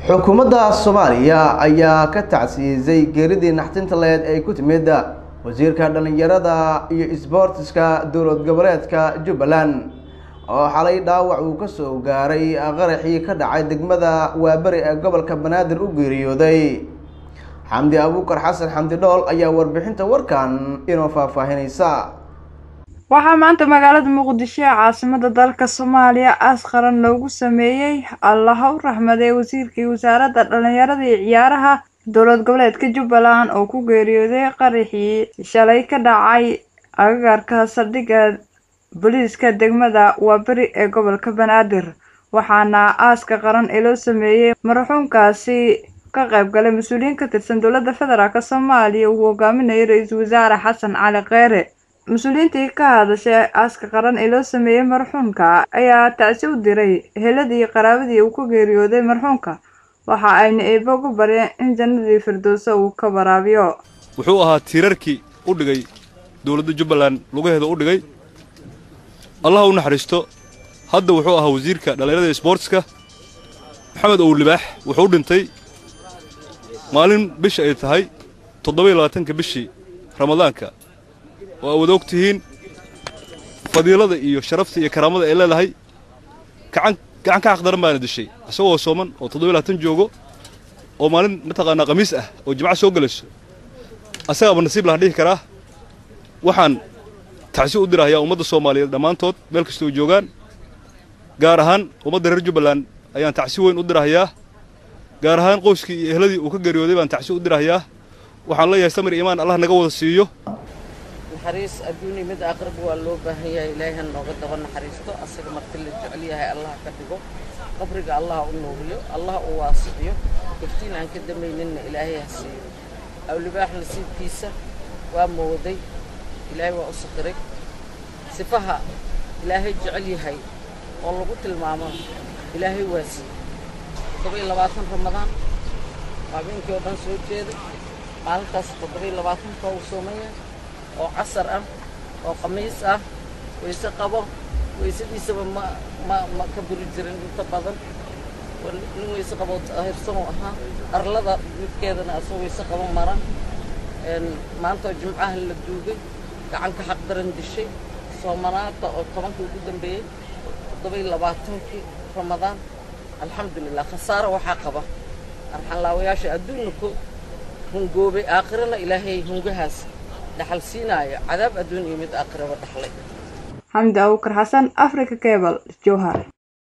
xukuumadda soomaaliya ayaa ka tacsiisay geeridii naxtinta leed ay ku timid wasiirka dhallinyarada iyo isboortiska dowlad goboleedka jubbaland oo xalay dhaawac uu ka soo gaaray qaraxii ka dhacay degmada waaberi ee gobolka banaadir u geeriyooday xamdi abuukar xasan xamdi dhool ayaa warbixinta warkan inoo faahfaahinaysa waxaa maanta magaalada muqdisho ee caasimada dalka soomaaliya aas qaran loogu sameeyey allaha u raxmaday wasiirkii wasaaradda dhallinyarada iyo ciyaaraha dowlad goboleedka jubbaland oo ku geeriyooday qaraxii shalay ka dhacay agagaarka saldhigga booliiska degmada waaberi ee gobolka banaadir waxaana aaska qaran ee loo sameeyey marxuumkaasi ka qayb galay mas-uuliyiin ka tirsan dowladda federaalk soomaaliya uu hogaaminayay ra-iisul wasaare xasan cali kheyre mas-uuliyiintii ka hadashay aaska qaran ee loo sameeyey marxuumka ayaa tacsi u diray heladii iyo qaraabadii uu ku geeriyooday marxuumka waxa ayna eebo ugu baryeen in jannadii firdowsa uu ka waraabiyo wuxuu ahaa tiirarkii u dhigay dowladda jubbaland lugaheeda u dhigay allah u naxariisto hadda wuxuu ahaa wasiirka dhallinyarada isboortiska maxamed ow libaax wuxuu dhintay maalin bisha ay tahay toddoba-iyo labaatanka bishii ramadaanka oo aad og tihiin fadiilada iyo sharafta iyo karaamada ay leedahay gacan gacan ka xaqdaran baana dishay isagoo sooman oo toddoba labaatan joogo oo maalin mataqaanaa khamiis ah oo jimco soo gelayso asagaaba nasiib laha dhihi karaa waxaan tacsi u dirahayaa ummadda soomaaliyeed dhammaantood meel kastoo joogaan gaar ahaan ummadda reer jubbaland ayaan tacsi weyn u dirahayaa gaar ahaan qoyskii iyo ehladii uu ka geeriyooday baan tacsi u dirahayaa waxaan leeyahay samir iimaan allah naga wada siiyo naxariis adduun iyo mid aakhiraba waa loo baahan yahay ilaahay ha nooga daba naxariisto asaga marti la jecel yahay allah ka dhigo qabriga allah u nuuriyo allah u waasiciyo gaftiin aan ka damayninna ilaahay ha siiyo awlibaax nasiibkiisa waa mooday ilaahay waa u saqiray sifaha ilaahay jecel yahay oo lagu tilmaamo ilaahay waa siiyey toddoba iyo labaatan ramadaan habeenkii oo dhan soo jeeday maalintaas toddoba iyo labaatanka uu soomaya oo casar ah oo khamiis ah wayse qabo waysadiisaba ma ma ma ka buri jirin inta badan nin wayse qabo hirsan uu ahaa arlada midkeedana asoo wayse qabo mara maanta oo jimcaha la duugay gacanka xaq daran dishay soomanaada oo tobankii ugu dambeeyey toddoba iyo labaatankii ramadaan alxamdulilah khasaaro waxaa qaba arxanlaawayaasha adduunna ku hungoobay aakhirana ilaahay hungahaas dhaxal siinaayo cadaab adduun iyo mid aakhiraba dhaxlay xamdi abuukar xasan africa cable jowhar